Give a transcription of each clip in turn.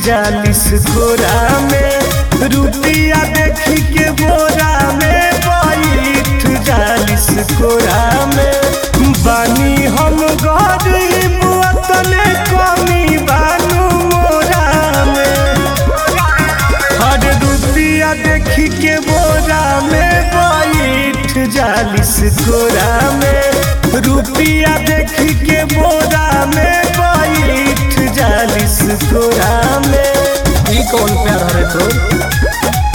जालिस कोरा में रुपिया देखी के बोरा में बैठ जालिस कोरा में बानी हम गरीब वतने कमी बानू मोरा में हर रुपिया देखी के बोरा में बैठ जालिस कोरा में रुपिया देखी के बोरा में बैठ जालिस कोरा में ई कौन प्यार हरे तो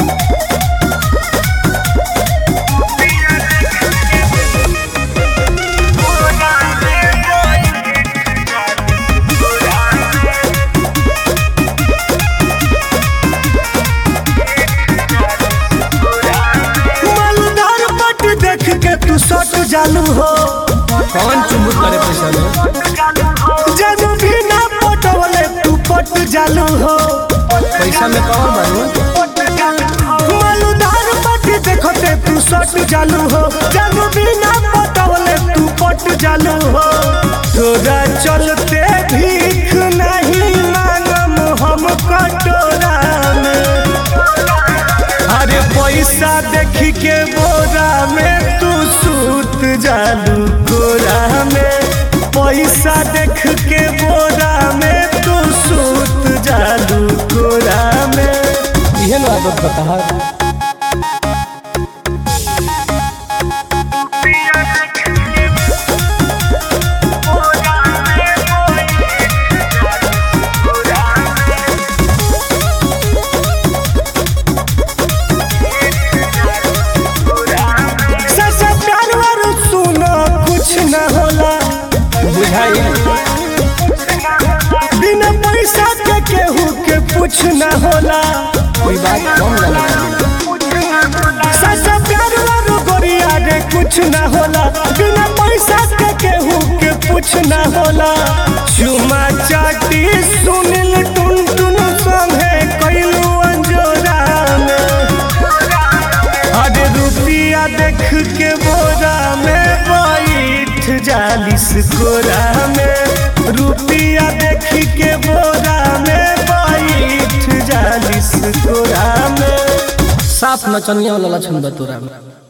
मालदार पट देख के तू सट जालू हो कौन चुम्बक करे पैसा में जानू भी ना पटवले तू पट जालू हो पैसा में कौन बानू मालदार पट देखते तू सट जालू हो जानू भी ना पटवले तू पट जालू हो तोरा चलते भीख नहीं मांगम हम कटोरा में अरे पैसा देखी के बोरा में तू सूत जालू कोरा में पैसा देख के बोरा में तू सूत जालू कोरा में इहे ना आदत बता ससा प्यार वारू सुनो कुछ न होला बुझाई बिना पैसा के केहू के कुछ न होला कोई बात कम जाने ससा प्यार वारू गोरिया रे कुछ न होला बिना पैसा के केहू के कुछ न होला चुमा चाटी सुनिल टुन टुन संगे कैलू अंजोरा में अरे रुपिया देख के बोरा में बैठ जालिस कोरा में रुपिया देख के बोरा में बैठ जालिस कोरा में साफ नचनिया वाला लक्षण बतोरा में